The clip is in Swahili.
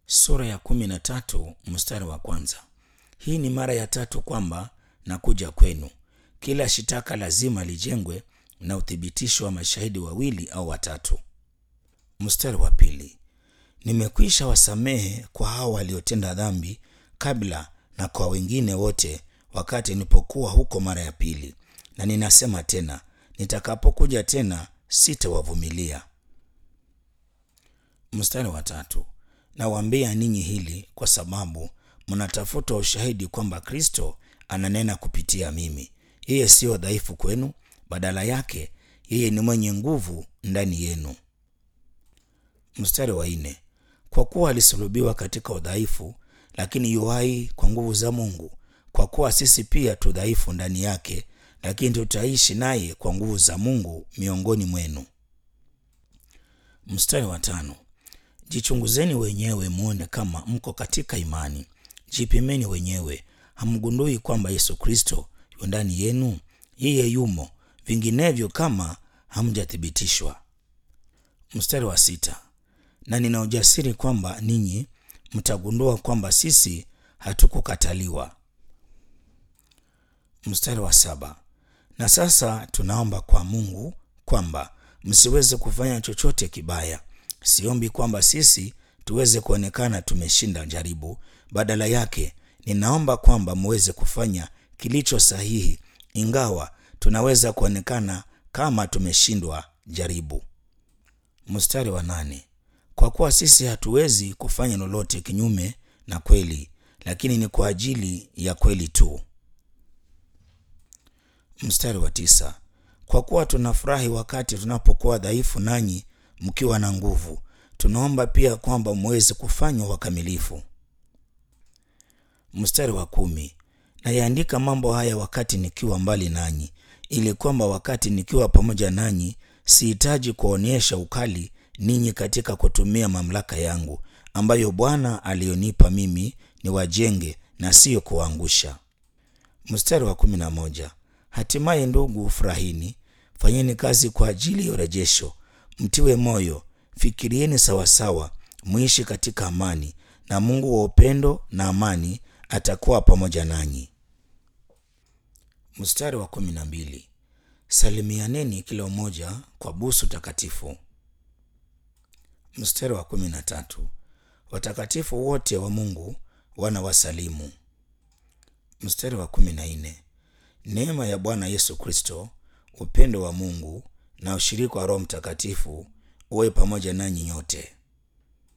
sura ya kumi na tatu mstari wa kwanza. Hii ni mara ya tatu kwamba nakuja kwenu. Kila shitaka lazima lijengwe na uthibitisho wa mashahidi wawili au watatu. Mstari wa pili, nimekwisha wasamehe kwa hao waliotenda dhambi kabla na kwa wengine wote wakati nilipokuwa huko mara ya pili, na ninasema tena, nitakapokuja tena sitawavumilia. Mstari wa tatu, nawaambia ninyi hili kwa sababu mnatafuta ushahidi kwamba Kristo ananena kupitia mimi. Yeye siyo dhaifu kwenu, badala yake yeye ni mwenye nguvu ndani yenu. Mstari wa nne, kwa kuwa alisulubiwa katika udhaifu, lakini yu hai kwa nguvu za Mungu. Kwa kuwa sisi pia tu dhaifu ndani yake, lakini tutaishi naye kwa nguvu za Mungu miongoni mwenu. Mstari wa tano, jichunguzeni wenyewe muone kama mko katika imani. Jipimeni wenyewe, hamgundui kwamba Yesu Kristo yu ndani yenu? Yeye yumo, vinginevyo kama hamjathibitishwa. Mstari wa sita, na nina ujasiri kwamba ninyi mtagundua kwamba sisi hatukukataliwa. Mstari wa saba, na sasa tunaomba kwa Mungu kwamba msiweze kufanya chochote kibaya. Siombi kwamba sisi tuweze kuonekana tumeshinda jaribu, badala yake ninaomba kwamba muweze kufanya kilicho sahihi, ingawa tunaweza kuonekana kama tumeshindwa jaribu. Mstari wa nane, kwa kuwa sisi hatuwezi kufanya lolote kinyume na kweli, lakini ni kwa ajili ya kweli tu. Mstari wa tisa, kwa kuwa tunafurahi wakati tunapokuwa dhaifu, nanyi mkiwa na nguvu. Tunaomba pia kwamba muweze kufanywa wakamilifu. Mstari wa kumi, nayaandika mambo haya wakati nikiwa mbali nanyi, ili kwamba wakati nikiwa pamoja nanyi sihitaji kuonyesha ukali ninyi katika kutumia mamlaka yangu ambayo Bwana aliyonipa mimi ni wajenge na siyo kuwaangusha. Mstari wa kumi na moja, hatimaye ndugu, furahini, fanyeni kazi kwa ajili ya urejesho, mtiwe moyo, fikirieni sawasawa, mwishi katika amani, na Mungu wa upendo na amani atakuwa pamoja nanyi. Mstari wa kumi na mbili, salimianeni kila mmoja kwa busu takatifu. Mstari wa kumi na tatu, watakatifu wote wa Mungu wana wasalimu. Mstari wa kumi na nne, neema ya Bwana Yesu Kristo, upendo wa Mungu na ushirika wa Roho Mtakatifu uwe pamoja nanyi nyote.